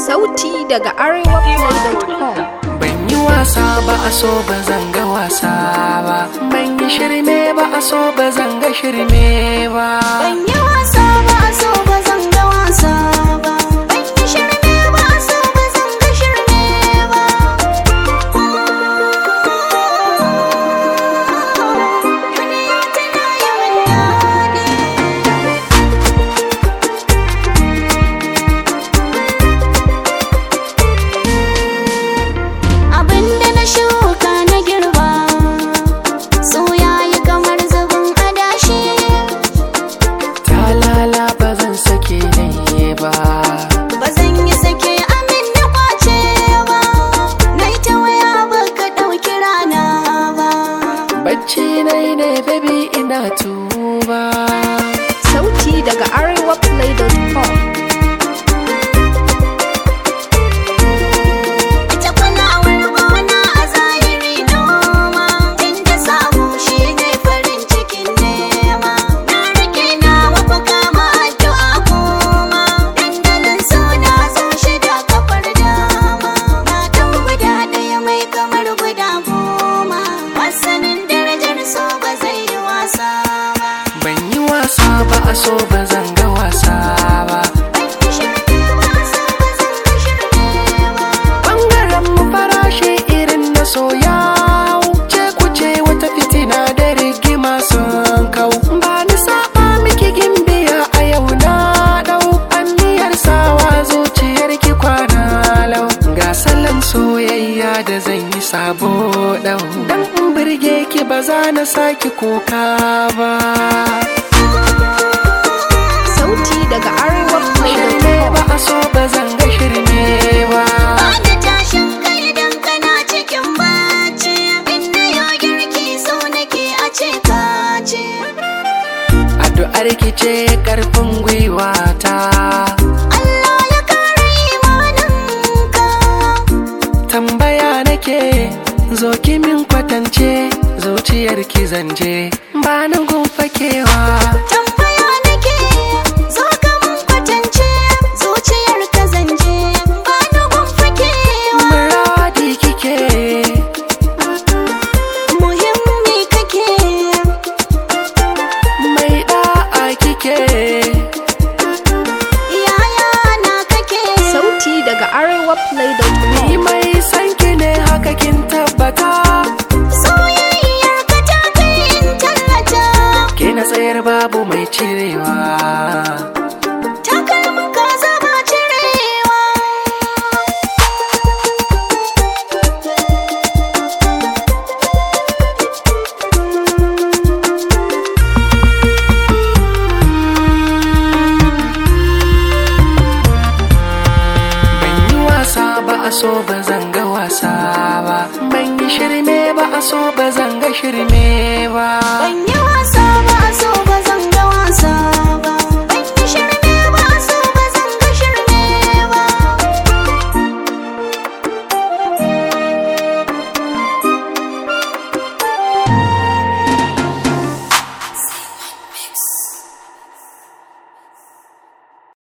Sauti daga arewaplay.com Ban yi wasa ba a so ba zanga wasa ba Ban yi shirme ba a so ba zanga shirme ba Ban yi wasa ba a so ba zan ga wasa ba. Ban yi shirme ba a so ba zan ga shirme ba. Duniya tana yawan daɗi. Abinda na shuka na girba, so yayi kamar zubin adashi. Talala ba zan sake nayi ba Ba zan yi sake amin na kwace ba, na yi ta waya ba ka ɗauki rana ba. Bacci nai ne baby ina tuba Sauti daga arewaplay.com Ita kulawar gona a zahiri noma, inda samu shi ne farin cikin nema. Na rike na wafa kama addu'a kuma, dandalin suna zo shida kafar dama. Na ɗau guda ɗaya mai kamar guda goma, wasanin darajar so ba zai yi wasa ba. Ban yi wasa ba a so ba zanga wasa ba Ban yi shirme ba, so ba zan ga shirme ba. Bangaren mu farashi irin na soya ce kuce wata fitina da rigima sun kau ba ni saba miki gimbiya a yau na dau anniyar sawa zuciyar ki kwana lau ga salon soyayya da zan yi sabo dau dan in birge ki ba za na saki kuka ba Sauti daga shirme arewaplay.com ba a so ba zan ga shirme ba Bada tashin kai idan kana cikin bacci Inda yau girki so nake a ce ka ce addu'ar ki ce karfin gwiwa ta Allah ya kare imaninka tambaya nake zo ki min kwatance zuciyar ki zanje ba ni fakewa Tambaya nake zo ka mun kwatance Zuciyar ka zanje ba ni gun fakewa muradi kike Muhimmi kake mai da'a kike yaya na kake Sauti daga arewaplay.com ni mai san ki ne haka kin tabbata Soyayyar ka ta kai in tallata ke na tsayar babu mai cirewa takalmin ka zama cirewa ban yi wasa ba a so ba zanga wasa ba ban yi shirme ba a so ba zanga shirme ba ban yi wasa